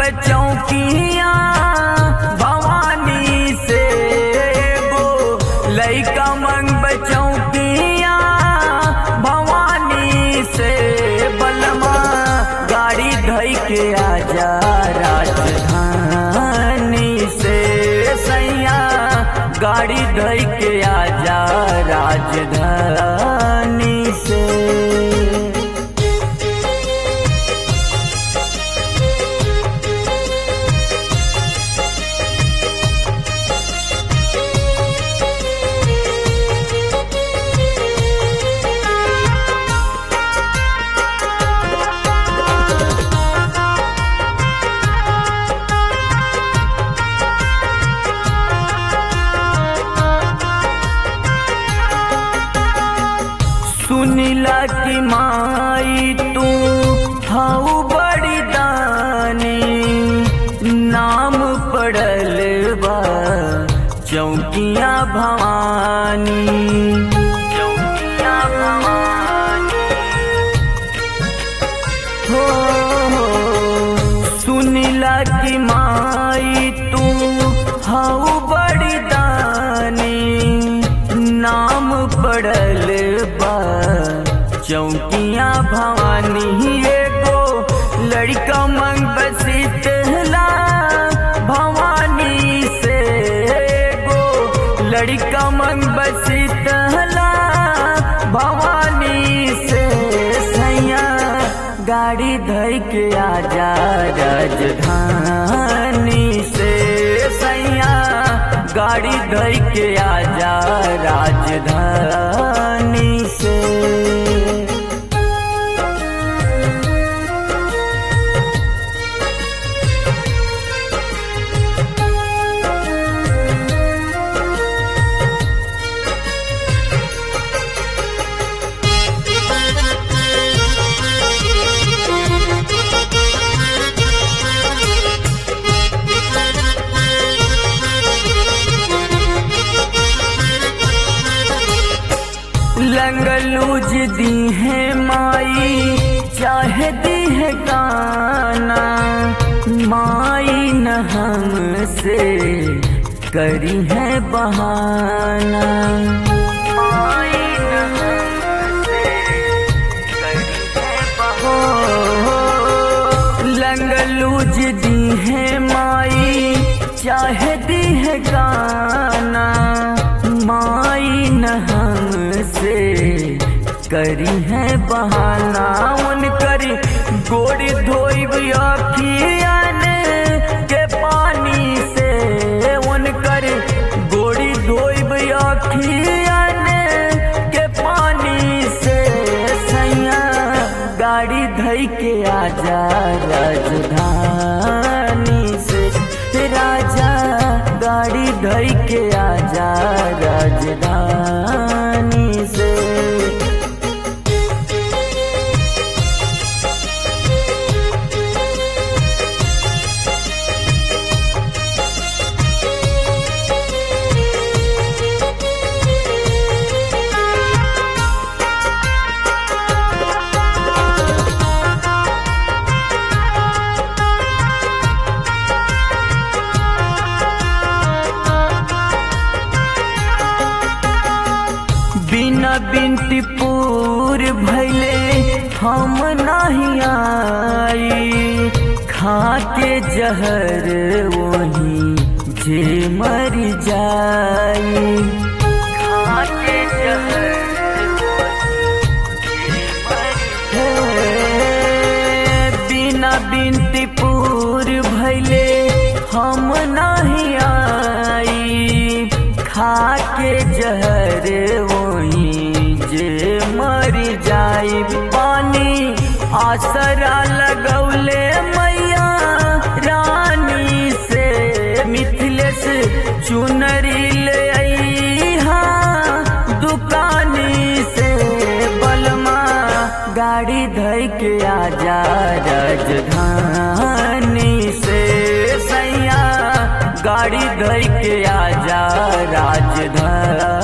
चौकिया भवानी से गो लैका मंग चौकिया भवानी से बलमा गाड़ी धई के आजा राजधानी से सैया गाड़ी धई के आजा राजधानी से सुनिला की माई तू हऊ बड़ी दानी नाम पड़ल बा चौकिया भवानी चौकिया भवानी हो हो सुनिला की माई तू हऊ बड़ी दानी नाम पड़ल बा चौकिया भवानी एगो लड़का मंग बसीतला भवानी से एगो लड़का मंग बसीतला भवानी से सैया गाड़ी धई के आजा राजधानी से सैया गाड़ी धई के आजा राजधानी से लंगलूज दी है माई चाहे दी है गाना माई न हमसे करी है बहाना माई न हमसे करी है बहाना लंगलूज दी है माई चाहे दी है गाना माई न हमसे करी है बहाना उन करी गोड़ी धोई अखियन के पानी से उन करी गोड़ी धोई अखियन के पानी से सैया गाड़ी धई के आजा राजधानी से राजा गाड़ी धई के आजा राजधानी से बिना बिनती पूर भैले हम नहीं आई खा के जहर वही जे मर जाई खा के जहर बिना बिनती पूर भैले हम नहीं आई खा के जहर वही जे मर जाई पानी आसरा लगौले मैया रानी से मिथिलेश चुनरी ले अईहा दुकानी से बलमा गाड़ी धई के आजा राजधानी से सैया गाड़ी धई के आजा राजधानी